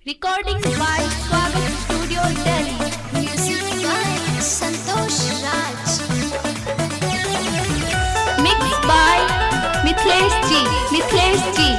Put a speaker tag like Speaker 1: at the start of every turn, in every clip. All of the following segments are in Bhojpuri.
Speaker 1: Recording by Swagat Studio Delhi.
Speaker 2: Music by Santosh Raj.
Speaker 1: Mixed by Mithlesh G. Mithlesh G.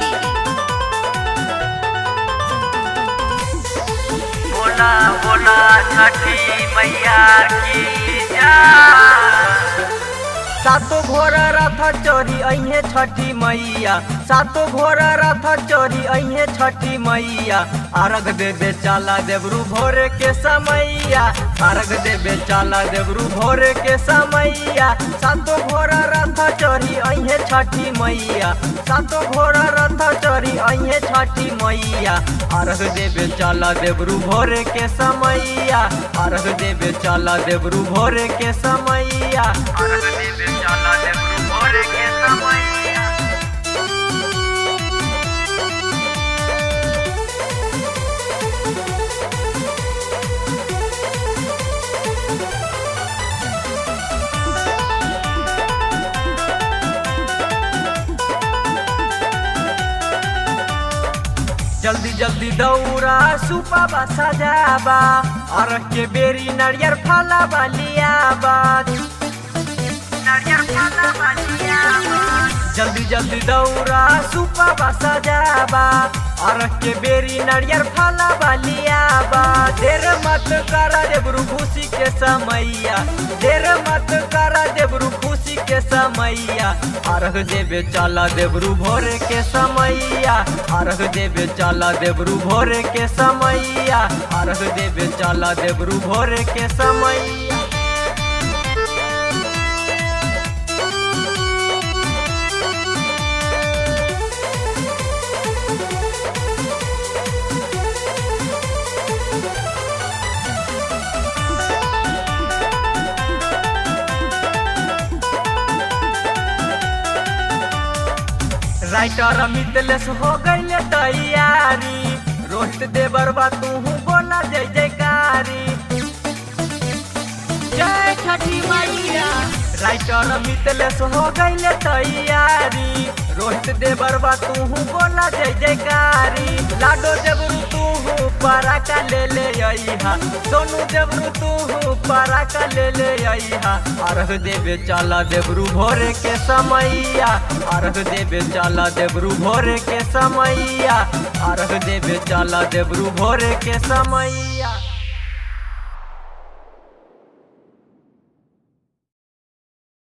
Speaker 3: बोला बोला छठी मैया की जय सातो घोड़ा रथ चोरी अहे छठी मैया सातो घोड़ा रथ चोरी अहे छठी मैया अर्घ देवे चाला देवरू भोरे के समैया अर्घ देवे चाला देवरू भोरे के समैया सातो घोड़ा रथ चोरी अहे छठी मैया सातो घोड़ा रथ चोरी अहे छठी मैया अर्घ देवे चाला देवरू भोरे के समैया अर्घ देवे चाला देवरू भोरे के समैया अर्घ देवे चाला देवरू भोरे के समैया जल्दी जल्दी दौड़ा सुपाबा सजाबा अरख के बेरी नारियर फला बलियाबा नारियर फला बलियाबा जल्दी जल्दी दौड़ा सुपाबा सजाबा अरख के बेरी नारियर फला बलियाबा देर मत करा देबरू खुशी के समैया देर मत करा देबरू खुशी के समैया अर्घ देवे चला देवरू भोरे के समैया अर्घ देवे चला देवरू भोरे के समैया अर्घ देवे चला देवरू भोरे के समैया राइटर मितलेस हो गई तैयारी रोहित देवर बा तू बोला जय जयकारी जय छठी मैया राइटर मितलेस हो गई तैयारी रोहित देवर बा तू बोला जय जयकारी लाडो देवरू तू पराका ले ले अइहा सोनू देवरू तू पराका ले ले अइहा अर्घ देवे चला देवरू भोरे के समैया अर्घ देवे चला देवरू भोरे के समैया अर्घ देवे चला देवरू भोरे के समैया